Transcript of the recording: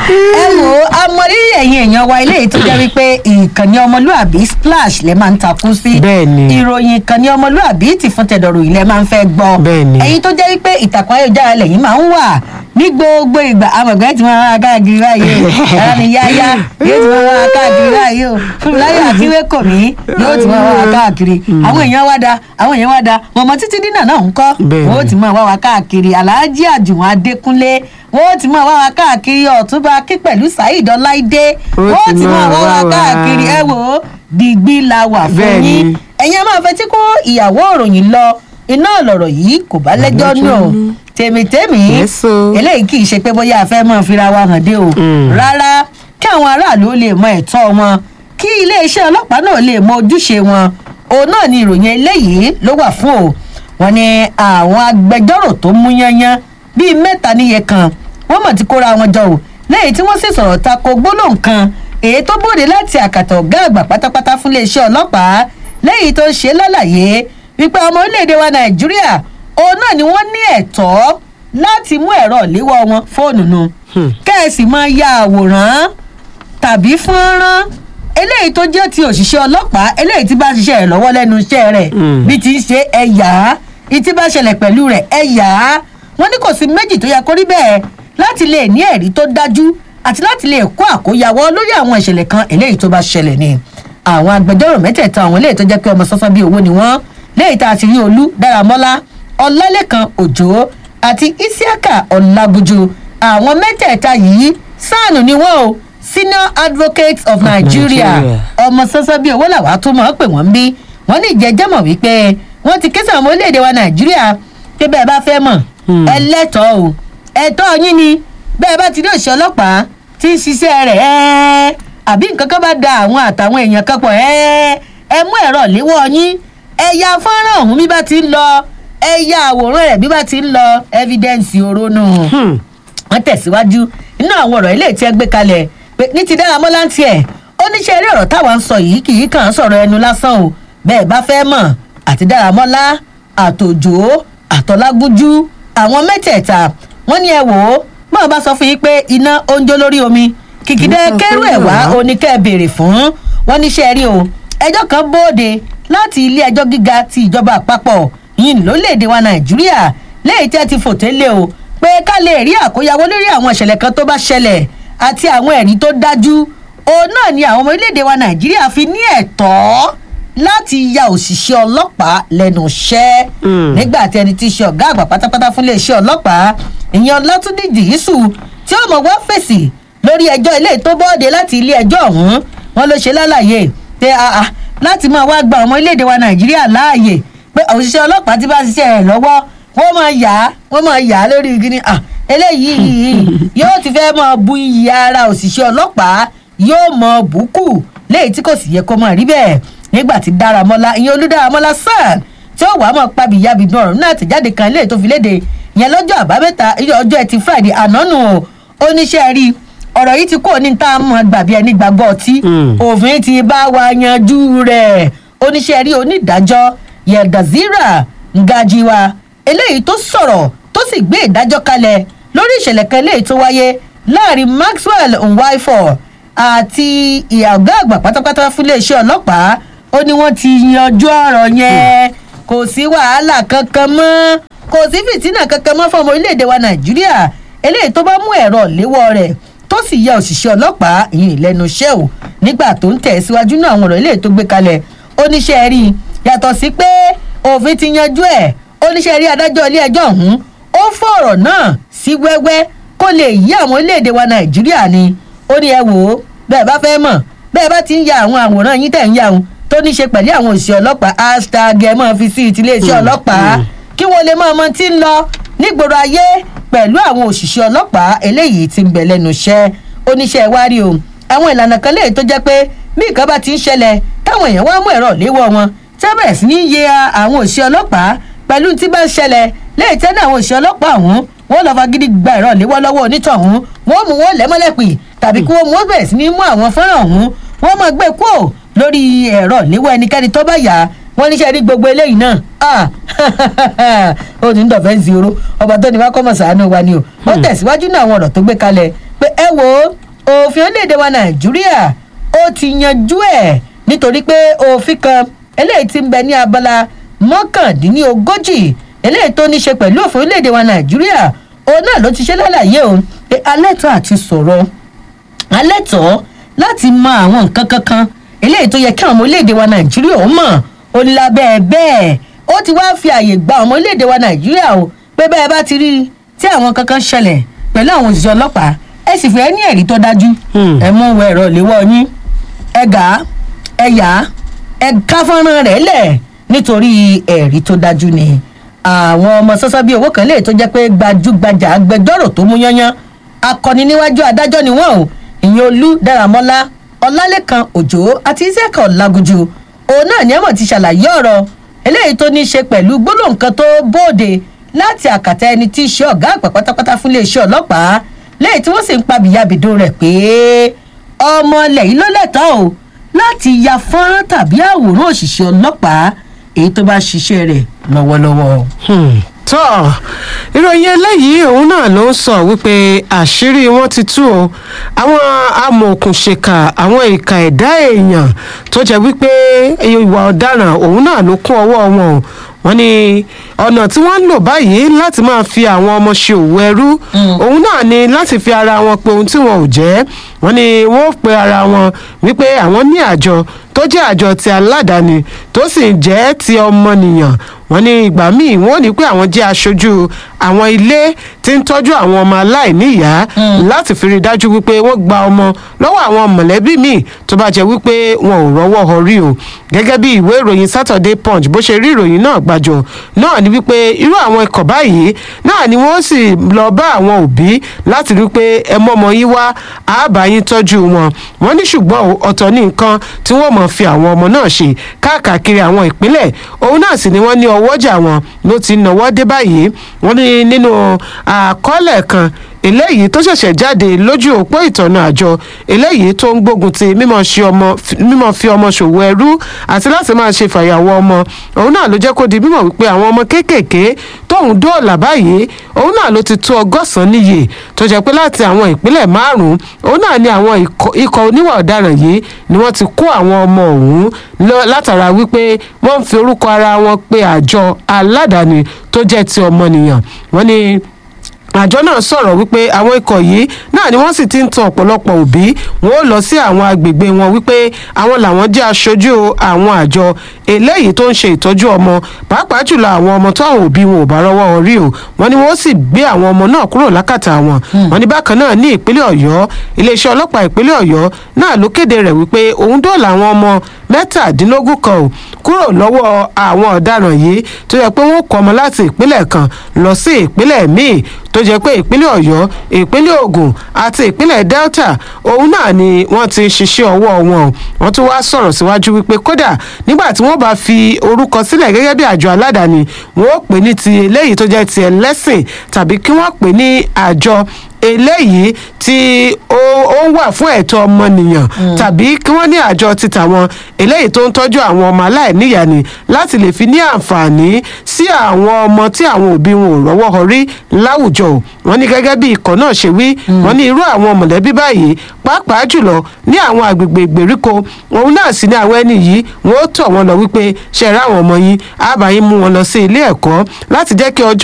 ẹ wò ó amọ̀rírì ẹ̀yin èèyàn wa ilé yìí tó jẹ́ wípé ìkànnì ọmọlúàbí splash lè máa ń takú sí Bẹ́ẹ̀ni. ìròyìn ìkànnì ọmọlúàbí ti fún tẹ̀dọ̀rọ̀ ilẹ̀ máa ń fẹ́ gbọ́ Bẹ́ẹ̀ni. ẹ̀yin tó jẹ́ wípé ìtàkùn ayélujára lẹ́yìn máa ń wà ní gbogbo ìgbà amọ̀gbẹ́ tí wọ́n rán káàkiri báyìí o ẹ̀rọ ni yáyá yóò ti wọ́n rán káàkiri báyìí o fúnmiláyọ̀ akíwé kò mí yóò ti wọ́n rán káàkiri àwọn èèyàn wá da àwọn èèyàn wá da mọ̀mọ́ títí dínà náà ń kọ́ Bẹ́ẹ̀ni. wọ́n ó ti máa wá wa káàkiri aláàjì àjùwọ̀n adékúnlé wọ́n ó ti máa wá wa káàkiri ọ̀túnba kí pẹ̀lú saheed ọláìdé Wọ́n wọ́n ó ti ti máa máa wá wa wá wa. káàkiri ẹ wò ó dìgbì la wà fún Bẹ́ẹ̀ni. yín ẹ̀yin a máa fetí kó ìyàwó òròyìn lọ iná lọ̀rọ̀ yìí kò bá lẹ́jọ́ lẹ́jọ́ nù nù. tèmítèmí Yes, o. eléyìí kì í ṣe pé bóyá a fẹ́ mọ̀ fira wa hàn dé o Mm. rárá kí àwọn aráàlú ó lè mọ ẹ̀tọ́ wọn kí iléeṣẹ́ ọlọ́pàá náà lè mọ ojúṣe wọn òun náà ni ìròyìn eléyìí ló wà fún o wọn ni àwọn agbẹjọ́rò tó mú yányán bíi mẹ́ta níye kan wọ́n mọ̀ ti kóra wọn jọ o lẹ́yìn tí wọ́n sì sọ̀rọ̀ tako gbólóhùn kan èyí tó bòde láti àkàtà ọ̀gá àgbà pátápátá fún iléeṣẹ́ ọlọ́pàá lẹ́yìn tó ń ṣe lálàyé wípé ọmọ orílẹ̀-èdè wa nàìjíríà òun náà ni wọ́n ní ẹ̀tọ́ láti mú ẹ̀rọ ìléwọ́ wọn fóònù nu Hmm. kẹ́ẹ̀sì máa ya àwòrán tàbí fọ́nrán eléyìí tó jẹ́ ti òṣìṣẹ́ ọlọ́pàá eléyìí tí bá ń ṣiṣẹ́ rẹ̀ lọ́wọ́ lẹ́nu iṣẹ́ rẹ̀ Mm. bí ti ń ṣe ẹ̀yà ìtí bá ṣẹlẹ̀ pẹ̀lú rẹ̀ ẹ̀yà wọ́n ní kò sí méjì tó yẹ kó rí bẹ́ẹ̀ láti lè ní ẹ̀rí tó dájú àti láti lè kó àkóyawọ́ lórí àwọn ìṣẹ̀lẹ̀ kan eléyìí tó bá ṣẹlẹ̀ ni àwọn agbẹjọ́rò mẹ́tẹ̀ẹ̀ta àwọn eléyìí tó jẹ́ pé ọmọ sọ́sọ́ bíi owó ni wọ́n léyìí tá a ti rí olú dáramọ́lá ọlálẹ́kan òjò àti isiaka ọ̀làbùjù àwọn mẹ́tẹ̀ẹ̀ta yìí sáànù ni wọ́n o senior advocates of nigeria Nigeria. ọmọ sọ́sọ́ bíi owó làwa tó mọ̀ ọ́ pé wọ́n ń bí wọ́n ní ìjẹ́jẹ́mọ̀ wípé wọ́n ti ké sí àwọn ọmọ orílẹ̀-èdè wa nàìjíríà pé bẹ́ẹ̀ bá fẹ́ mọ̀ Hmm. ẹ lẹ́tọ̀ọ́ o ẹ̀tọ́ yín ni bẹ́ẹ̀ bá ti rí òṣìṣẹ́ ọlọ́pàá tí ń ṣiṣẹ́ rẹ̀ ẹ́ àbí nǹkan kan bá da àwọn àtàwọn èèyàn kan pọ̀ ẹ́ ẹ mú ẹ̀rọ léwọ́ yín ẹ ya fọ́nrán ọ̀hún bí bá ti ń lọ ẹ ya àwòrán rẹ̀ bí bá ti ń lọ evidence orónú Hmm. wọ́n tẹ̀síwájú nínú àwọn ọ̀rọ̀ ilé tí ẹ gbé kalẹ̀ pé ní ti dára mọ́lá ń tiẹ̀ ó ní ṣe eré ọ̀rọ̀ táwa ń sọ yìí kì í kàn án sọ̀rọ̀ ẹnu lásán o bẹ́ẹ̀ bá fẹ́ mọ̀ àti dára mọ́lá àtòjò àtọ́lágúnjú àwọn mẹ́tẹ̀ẹ̀ta wọ́n ní ẹ wò ó bọ́ọ̀ bá sọ fún yín pé iná ó ń jó lórí omi kìkìdẹ́ Nǹkan kẹ́rù tó ẹ̀ wá yà wá. oníkẹ́ béèrè fún wọn níṣẹ́ rí o ẹjọ́ kan bóde láti ilé ẹjọ́ gíga ti ìjọba àpapọ̀ yìí lórílẹ̀‐èdè wa nàìjíríà lẹ́yìn tí ẹ ti fòté lé o pé ká lè rí àkóyawó lórí àwọn ìṣẹ̀lẹ̀ kan tó bá ṣẹlẹ̀ àti àwọn ẹ̀rí tó dájú òun náà ni àwọn ọmọ orílẹ̀‐èdè wa nàìjíríà fi ní ẹ̀tọ́ láti ya òṣìṣẹ́ ọlọ́pàá lẹ́nu iṣẹ́ Mm. nígbà tí ẹni tí í ṣe ọ̀gá àgbà pátápátá fún iléeṣẹ́ ọlọ́pàá ìyẹn ọlátúndí jìísù tí ó mọ̀ wá fèsì lórí ẹjọ́ ilé tó bọ́ọ̀dé láti ilé ẹjọ́ ọ̀hún wọn ló ṣe lálàyé pé àà láti máa wá gba ọmọ orílẹ̀-èdè wa nàìjíríà láàyè pé òṣìṣẹ́ ọlọ́pàá ti bá ṣiṣẹ́ rẹ̀ lọ́wọ́ wọ́n máa yà á wọ́n máa yà á lórí igi ni à eléyìí yóò ti fẹ́ máa bu iyì ara òṣìṣẹ́ ọlọ́pàá yóò mọ bùkù léyìí tí kò sì yẹ kó máa rí bẹ́ẹ̀ nígbà tí dáramọ́lá ìyẹn olúdáramọ́lá sàn tí ó wàá mọ̀ pabìyàbì náà náà tẹ̀jáde kan léè tó fi léde ìyẹn lọ́jọ́ àbámẹ́ta ọjọ́ ẹtì friday ànánu o oníṣẹ́ rí ọ̀rọ̀ yìí ti kó ní tá a mọ̀ gbàbí ẹni gbàgbọ́ ọtí Mm. òfin ti bá wa yanjú rẹ̀ oníṣẹ́ rí onídàájọ́ yẹ̀dàzírà ngajiwa eléyìí tó sọ̀rọ̀ tó sì gbé ìdájọ́ kalẹ̀ lórí ìṣẹ̀lẹ̀ kan eléyìí tó wáyé láàrin maxwell nwaifo àti ìyàgá àgbà pátápátá fún iléeṣẹ́ ọlọ́pàá ó ní wọ́n ti yanjú ọ̀rọ̀ yẹn kò sí wàhálà kankan mọ́ kò sí fìtínà kankan mọ́ fún ọmọ orílẹ̀-èdè wa nàìjíríà eléyìí tó bá mú ẹ̀rọ léwọ́ rẹ̀ tó sì yẹ òṣìṣẹ́ ọlọ́pàá ìyìn lẹ́nu iṣẹ́ o nígbà tó ń tẹ̀ síwájú náà àwọn ọ̀rọ̀ eléyìí tó gbé kalẹ̀ oníṣẹ́ rí i yàtọ̀ sí pé òfin ti yanjú ẹ̀ oníṣẹ́ rí adájọ́ ilé ẹjọ́ ọ̀hún ó fọ̀rọ̀ náà sí wẹ́wẹ́ kó lè yí àwọn orílẹ̀-èdè wa nàìjíríà ni ó ní ẹ wò ó bẹ́ẹ̀ bá fẹ́ mọ̀ bẹ́ẹ̀ bá ti ń ya àwọn àwòrán yín tẹ̀ ń ya òun tó ní ṣe pẹ̀lú àwọn òṣìṣẹ́ ọlọ́pàá hashtag ẹ̀ mọ́ fi sí ìtìlẹ́sẹ̀ Mm, ọlọ́pàá mm. kí wọ́n lè mọ ọmọ tí ń lọ nígboro ayé pẹ̀lú àwọn òṣìṣẹ́ ọlọ́pàá eléyìí ti ń bẹ̀ lẹ́nu iṣẹ́ oníṣẹ́ ìwárí o àwọn ìlànà kan léyìí tó jẹ́ pé bí nǹkan bá ti ń ṣẹlẹ̀ táwọn èèyàn wá mú ẹ̀rọ léwọ́ wọn tẹ́ bẹ̀rẹ̀ sí ní yẹ àwọn òṣìṣẹ́ ọlọ́pàá pẹ̀lú tí bá ń ṣẹlẹ̀ léyìí tẹ́ ní àwọn òṣìṣẹ́ ọlọ́pàá ọ̀hún wọ́n lọ́ọ́ fagídí gba ẹ̀rọ léwọ́ lọ́wọ́ onítọ̀hún wọ́n mú wọn lẹ́mọ́lẹ́pì tàbí kí wọ́n mú wọn bẹ̀rẹ̀ sí ní mú àwọn fọ́nrán ọ̀hún wọ́n máa gbé kúò lórí ẹ̀rọ léwọ́ ẹnikẹ́ni tó bá yà á wọ́n níṣẹ́ rí gbogbo eléyìí náà ah ó ní dọ̀fẹ́ zero ọba tó ní wá kọ́mọ̀ sàánú wa ni o ó tẹ̀síwájú náà àwọn ọ̀rọ̀ tó gbé kalẹ̀ pé ẹ wo òfin orílẹ̀-èdè wa nàìjíríà ó ti yanjú ẹ̀ nítorí pé òfin kan eléyìí ti ń bẹ ní abala mọ́kàndínlógójì eléyìí tó ní ṣe pẹ̀lú òfin orílẹ̀-èdè wa nàìjíríà òun náà ló ti ṣe lálàyé o pé alẹ́tọ̀ àti sọ̀rọ̀ alẹ́tọ̀ láti mọ àwọn nǹkan kankan eléyìí tó yẹ kí àwọn ọmọ orílẹ̀-èdè wa nàìjíríà ó mọ̀ ó ní lábẹ́ bẹ́ẹ̀ ó ti wá fi àyè gba ọmọ orílẹ̀-èdè wa nàìjíríà o pé bẹ́ẹ̀ bá ti rí i tí àwọn kankan ṣẹlẹ̀ pẹ̀lú àwọn òṣìṣẹ́ ọlọ́pàá ẹ sì fẹ́ ní ẹ̀rí tó dájú Hmm. ẹ mú wọ ẹ̀rọ ìléwọ́ yín ẹ gà á ẹ yà á ẹ ká fọ́nrán rẹ̀ lẹ̀ nítorí ẹ̀rí tó dájú ni àwọn ọmọ sọ́sọ́ bíi owó kan lè tó jẹ́ pé gbajúgbajà agbẹjọ́rò tó mú yányán akọni níwájú adájọ́ ni wọ́n o ìyẹn olú dáramọ́lá ọlálẹ́kan òjò àti isẹ́kọ̀ lagunjú òun náà ni ẹ̀mọ̀ ti ṣàlàyé ọ̀rọ̀ eléyìí tó ní í ṣe pẹ̀lú gbólóhùn kan tó bóde láti àkàtà ẹni tí í ṣe ọ̀gá àgbà pátápátá fún iléeṣẹ́ ọlọ́pàá lẹ́yìn tí wọ́n sì ń pa bìyàbìdó rẹ̀ pé ọmọ ilẹ̀ yìí ló lẹ́tọ̀ọ́ o láti ya fọ́nrán tàbí àwòrán òṣìṣẹ́ ọlọ́pàá èyí tó bá ṣiṣẹ́ rẹ̀ lọ́wọ́lọ́wọ́. Hmm. tọ́ ìròyìn eléyìí òun náà ló ń sọ wípé àṣírí wọn ti tú o àwọn amòòkùnṣèkà àwọn ìka ẹ̀dá èèyàn tó jẹ́ wípé ìwà ọ̀daràn òun náà ló kún ọwọ́ wọn o wọ́n ní ọ̀nà tí wọ́n ń lò báyìí láti máa fi àwọn ọmọ ṣe òwò ẹrú òun náà ni láti fi ara wọn pe ohun tí wọn ò jẹ́ wọ́n ní wọ́n ó pe ara wọn wípé àwọn ní àjọ tó jẹ́ àjọ ti aládàáni tó sì jẹ́ ti ọmọnìyàn wọ́n ní ìgbà míì wọ́n ò ní pé àwọn jẹ́ aṣojú àwọn ilé tí ń tọ́jú àwọn ọmọ aláìníyàá láti fi rí i dájú wípé wọ́n gba ọmọ lọ́wọ́ àwọn mọ̀lẹ́bí míì tó bá jẹ́ wípé wọn ò rọ́wọ́ họrí o gẹ́gẹ́ bí ìwé ìròyìn Saturday Punch bó ṣe rí ìròyìn náà gbàjọ náà ni wípé irú àwọn ikọ̀ báyìí náà ni wọ́n sì lọ bá àwọn òbí láti rí pé ẹ mọ́mọ yín wá àbá yín tọ́jú wọn wọ́n ní ṣùgbọ́n o, ọ̀tọ̀ ní nǹkan tí wọ́n mọ̀ fi àwọn ọmọ náà ṣe káàkiri àwọn ìpínlẹ̀ òun náà sì ni wọ́n ní ọwọ́jà wọn ló ti náwó dé báyìí wọ́n ní nínú àkọọ́lẹ̀ kan eléyìí tó ṣẹ̀ṣẹ̀ jáde lójú òpó ìtọ̀nà àjọ eléyìí tó ń gbógun ti mímọ̀ ṣe ọmọ mímọ̀ fi ọmọ ṣòwò ẹrú àti láti máa ṣe fàyàwọ́ ọmọ òun náà ló jẹ́ kó di mímọ̀ wípé àwọn ọmọ kéékèèké tóun dóòlà báyìí òun náà ló ti tó ọgọ́sàn-án níye tó jẹ́ pé láti àwọn ìpínlẹ̀ márùn-ún òun náà ni àwọn ikọ̀- ikọ̀ oníwà ọ̀daràn yìí ni wọ́n ti kó àwọn ọmọ ọ̀hún lọ- látara wípé wọ́n ń fi orúkọ ara wọn pe àjọ aládàáni tó jẹ́ ti ọmọnìyàn wọ́n ní àjọ náà sọ̀rọ̀ wípé àwọn ikọ̀ yìí náà ni wọ́n sì ti ń tan ọ̀pọ̀lọpọ̀ òbí wọn ó lọ sí àwọn agbègbè wọn wípé àwọn làwọn jẹ́ aṣojú àwọn àjọ eléyìí tó ń ṣe ìtọ́jú ọmọ pàápàá jùlọ àwọn ọmọ tó àwọn òbí wọn ò bá rọ́wọ́ orí o wọ́n ní wọ́n sì gbé àwọn ọmọ náà kúrò lákàtà wọn wọ́n ní bákan náà ní ìpínlẹ̀ ọ̀yọ́ iléeṣẹ́ ọlọ́pàá ìpínlẹ̀ ọ̀yọ́ náà ló kéde rẹ̀ wípé òun dóòlà àwọn ọmọ mẹ́tàdínlógún kan ò kúrò lọ́wọ́ àwọn ọ̀daràn yìí tó yẹ pé wọ́n kọ́ ọmọ láti ìpínlẹ̀ kan lọ sí ìpínlẹ̀ míì tó jẹ́ pé ìpínlẹ̀ ọ̀yọ́ ìpínlẹ̀ ògùn àti ìpínlẹ̀ delta òun náà ni wọ́n ti ń ṣiṣẹ́ ọwọ́ wọn o wọ́n tún wá sọ̀rọ̀ síwájú wípé kódà nígbà tí wọ́n bá fi orúkọ sílẹ̀ gẹ́gẹ́ bí àjọ aládàáni wọ́n ó pè ní ti eléyìí tó jẹ́ ti ẹlẹ́sìn tàbí kí wọ́n pè ní àjọ eléyìí tí ó ó wà fún ẹ̀tọ́ ọmọnìyàn tàbí kí wọ́n ní àjọ ti tàwọn eléyìí tó ń tọ́jú àwọn ọmọ aláìníyàá ni láti lè fi ní àǹfààní sí àwọn ọmọ tí àwọn òbí wọn ò rọ́wọ́ họrí láwùjọ o wọ́n ní gẹ́gẹ́ bí ikọ̀ náà ṣe wí wọ́n ní irú àwọn mọ̀lẹ́bí báyìí pàápàá jùlọ ní àwọn àgbègbè ìgbèríko òun náà sì ní àwọn ẹni yìí wọ́n ó tọ̀ wọ́n lọ wípé ṣe ra àwọn ọmọ yín àbáyín mú wọn lọ sí ilé ẹ̀kọ́ láti jẹ́ kí ọjọ́